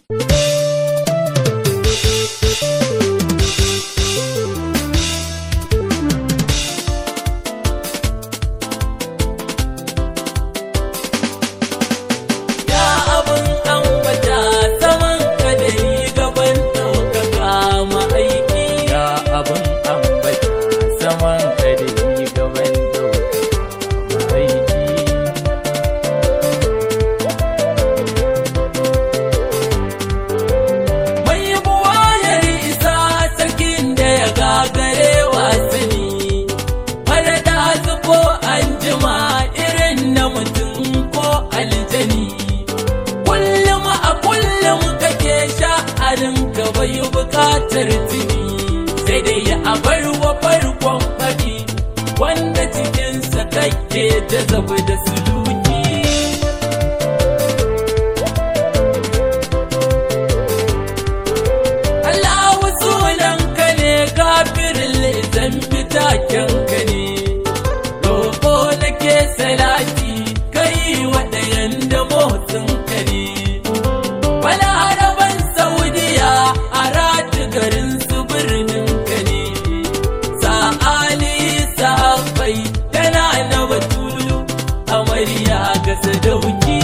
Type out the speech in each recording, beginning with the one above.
Ya abin ambata saman kadari gaban ɗaukaka ma'aiki. Ya abin ambata saman kadari gaban ɗaukaka aiki. Mai buwayar isa sarkin da ya gagare wasani. Mara da ko an jima irin na mutum ko aljani. Kullum a kullum kake sha'anin ka bai bukatar tuni. Sai dai a bar wa farkon faɗi wanda cikinsa kake ta zabi da suluki. Allahu sunanka ne kafirin zambi takenka ne roƙo nake salati kai waɗayan da motsinka ne balaraban saudiya a rati garin su birninka ne sa'ali sahabbai tana na batulu amarya ga sadauki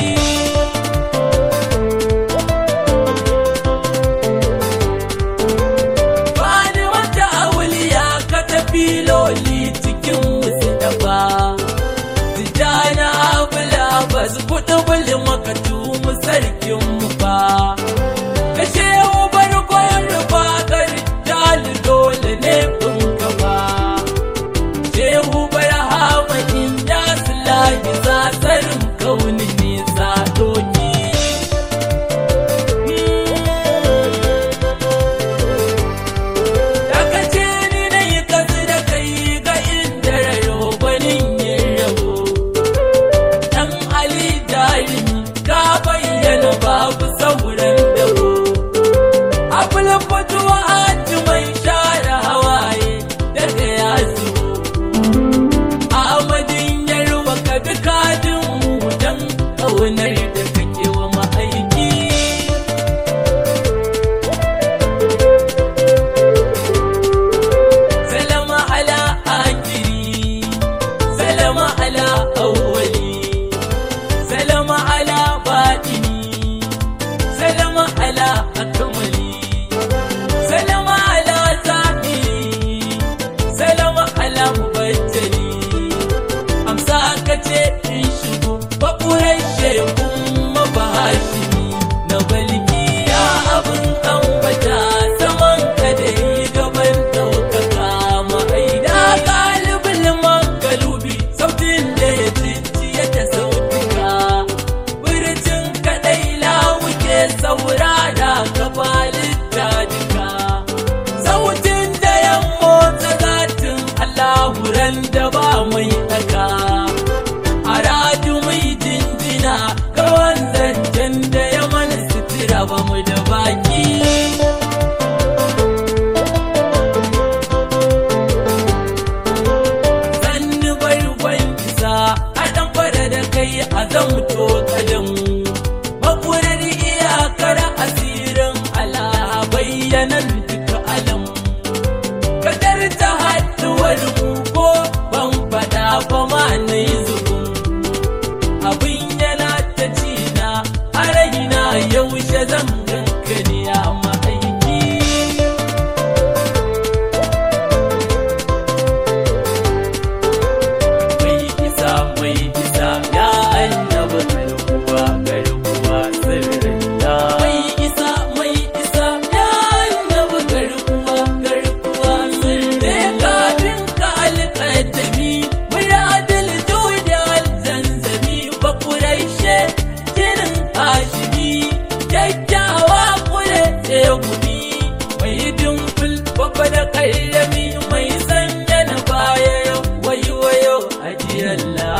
Bani wata auliya ka tafi loli cikin musu dafa. Tijjana abula ba su kuɗi buli makatu mu sarkin mu ba. Kashe ubar kwan rufa gari jali dole ne kun gaba. Shehu barhama in ya sulahi zasarin kauni nisa doki. Daga ce ni na yi kasu da kai ga inda raro gwanin yin rabo. Dan Ali jarumi ka bayyana babu sauran dabo. Abul fatuwa hajji mai share hawaye daga ya zubo. Ahmadin yarwa ka bi kadin mu dan ƙaunar da kake wa ma'aiki. سلام على آخري سلام على أولي سلام على باطني سلام على أكملي سلام على ظاهري سلام على مبتلي أمسا كتي إن شبو بقوري شيخون مباشري نبلغي يا أبن أنبتا سمان كدي gaban ɗaukaka ma'aida galibin magalubi sautin da ya ciciye da sautuka birjin kaɗai lawuke saurara gabalin duka sautin da ya motsa zatin allahuran da ba mai ɗaka a radu mai jinjina ga wanzan da ya mana sutura ba mu da baki sanni barkon isa a ɗan fara da kai a zamto kadan makurar iyakar asirin Allah bayyanan duka alam kadar ta haɗuwar mu ko ban faɗa ba ma na yi zubin abin yana ta cina a raina yaushe zan ganka ne a ma'aiki mai isa mai isa ya annabi garkuwa garkuwa sirrinta mai isa mai isa ya annabi garkuwa garkuwa sirrinta kafin ka alƙadami muradil judal zanzami bakuraishe jinin hashimi kyakkyawa kure tsegumi mai dimfil babba da ƙayyami mai sanya na baya wayo wayo ajiyalla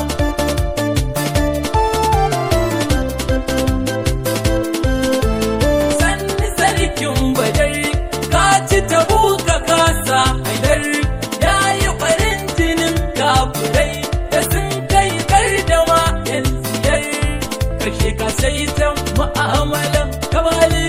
sanni sarkin badar ka ci tabu ka kasa haidar ya yi ɓarin jinin kafurai da sun kai gardama yan siyar kashe ka sai ta mu'amalan kabalin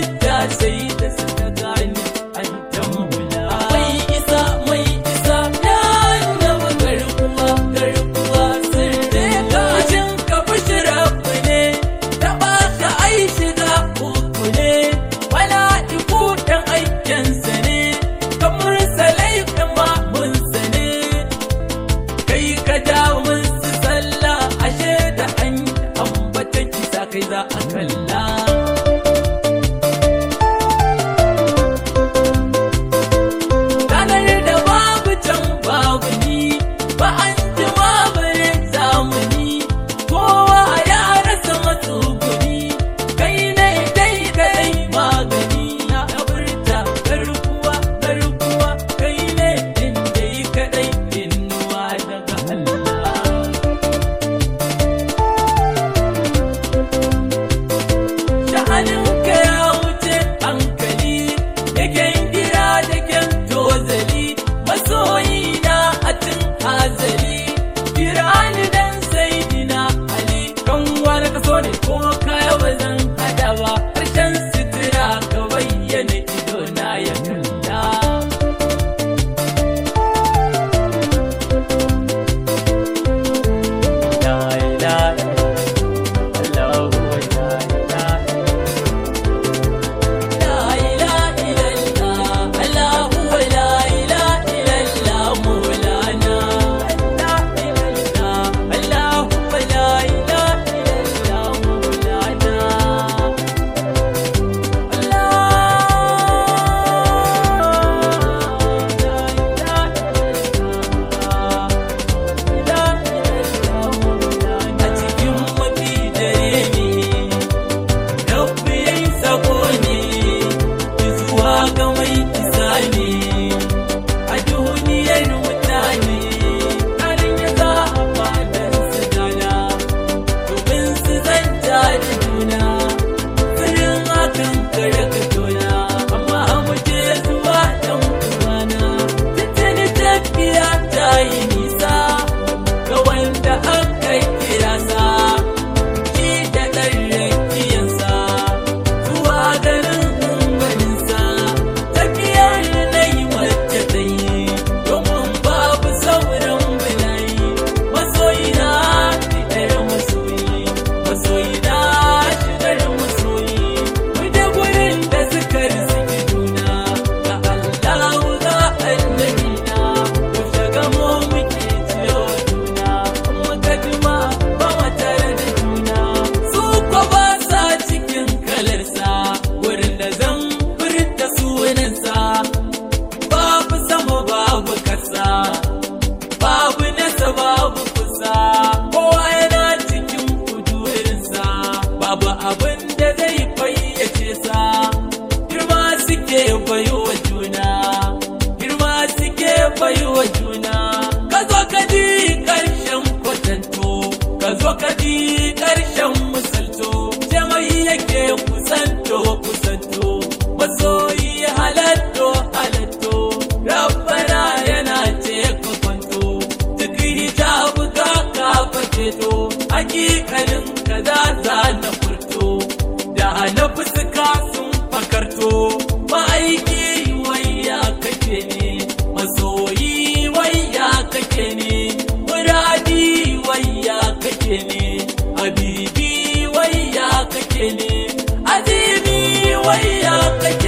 bai wa juna ka zo ka ji ƙarshen kwatanto ka zo ka ji ƙarshen misalto jamai yake kusanto kusanto masoyi halatto halatto rabbana yana ce ka kwanto duk hijabu ka ka faketo hakikalin ka za za na furto da na fuska sun fakarto ma'aiki wayya kake ne masoyi wayya kake ne muradi wayya kake ne habibi wayya kake ne azimi wayya kake